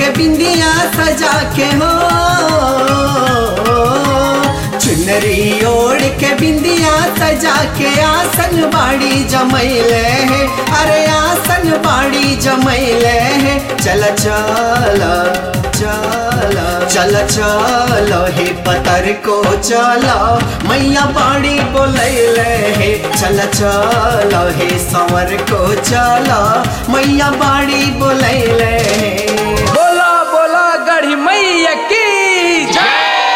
के बिंदिया सजा के हो चुनरी ओढ़ के बिंदिया सजा के आसन बाड़ी जमैले है अरे आसन बाड़ी जमैले है चल चल चल चल चल हे पतर को चल मैया बाड़ी बोलैले है चल चल हे संवर को चल मैया बाड़ी बोलैले है बोला बोला गढ़ी मैया की जय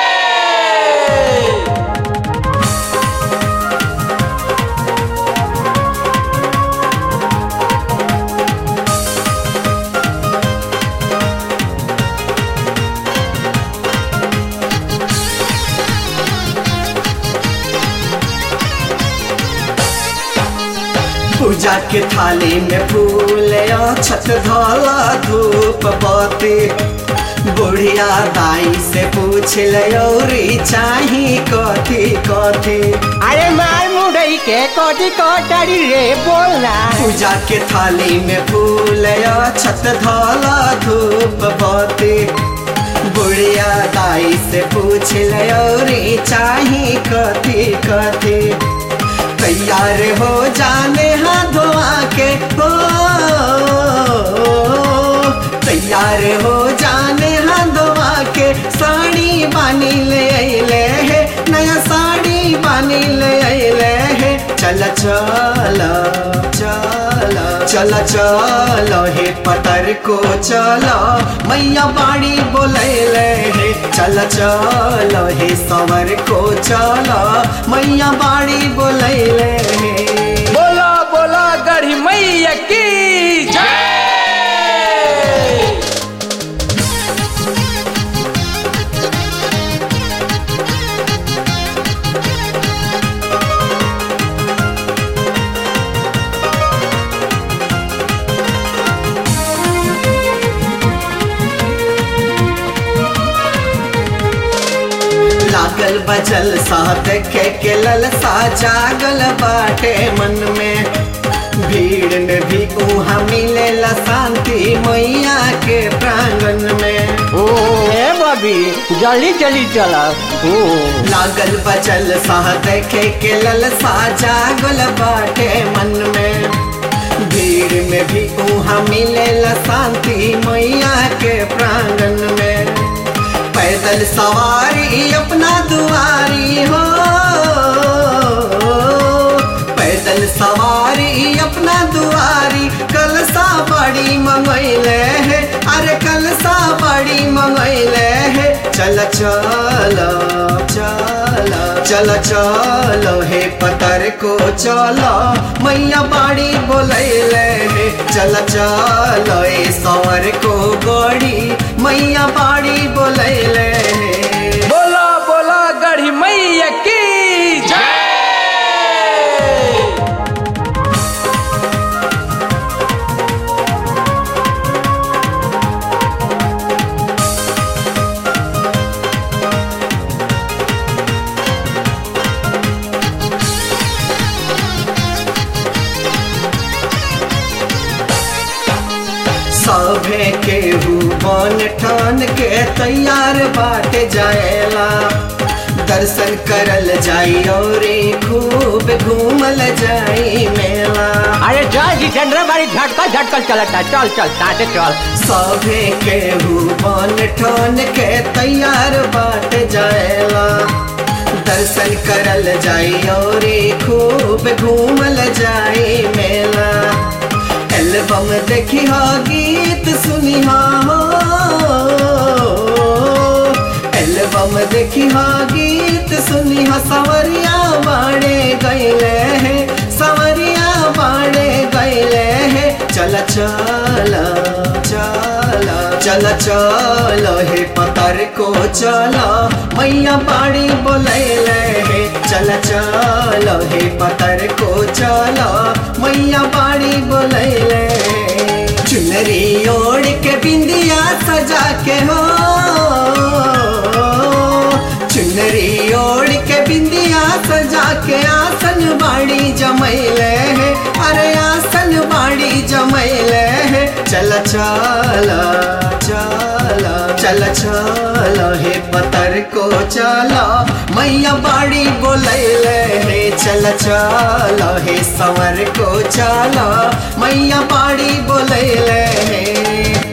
पूजा के थाली में फूल छत धोला धूप बत्ती बुढ़िया दाई से पूछ लौरी चाही कथी कथी अरे मार मुड़ई के कोटी कोटरी रे बोलना पूजा के थाली में फूल छत धोला धूप बत्ती बुढ़िया दाई से पूछ लौरी चाही कथी कथी तैयार हो जाने हाथ धोआ के हो तैयार हो जाने हाथ धोआ के साड़ी बानी ले अले है नया साड़ी बानी ले अले है चल चल चल चल चल हे पतर को चल मैया बाड़ी बोलैले हे चल चल हे सवर को चल मैया बाड़ी बोलैले हे बोला बोला गढ़ी मैया की जय लागल बजल सा देखे के ललसा जागल बाटे मन में भीड़ में भी उहाँ मिलेला शांति मैया के प्रांगण में ओ ए बबी जल्दी जल्दी चला ओ लागल बजल सा देखे के ललसा जागल बाटे मन में भीड़ में भी उहाँ मिलेला शांति मैया के प्रांगण में पैदल सवारी अपना दुआरी हो पैदल सवारी अपना दुआरी कलसा बड़ी मंगैले है अरे कलसा बड़ी मंगैले है चल चल चल चल चल हे पतर को चल मैया बाड़ी बोलैले हे चल चल ए सवर को गड़ी मैया बाड़ी बोलैले हे बोला बोला गढ़ी मैया की जय सभे केहू बन ठान के तैयार बाट जाएला दर्शन करल जाई और खूब घूमल जाई मेला अरे चल जितेंद्र बारी झटका झटका चलता चल चल साथे चल सभे केहू बन ठान के तैयार बाट जाएला दर्शन करल जाई और खूब घूमल जाई मेला एल्बम देखी हा गीत सुनी हा हो एल्बम देखी हा गीत सुनी हा सवरिया बाड़े गैले है सवरिया बाड़े गैले है चल चल चल चल चल हे पतर को चल मैया बाड़ी बोलैले हे चल चल हे पतर को चल मैया बाड़ी बोलैले चुनरी ओढ़ के बिंदिया सजा के हो चुनरी ओढ़ के बिंदिया सजा के आसन बाड़ी जमैले है अरे आसन बाड़ी जमैले है चल चल चल चल चल हे पतर को चला मैया बाड़ी बोलैले हे चल चल हे संवर को चला मैया बाड़ी बोलैले हे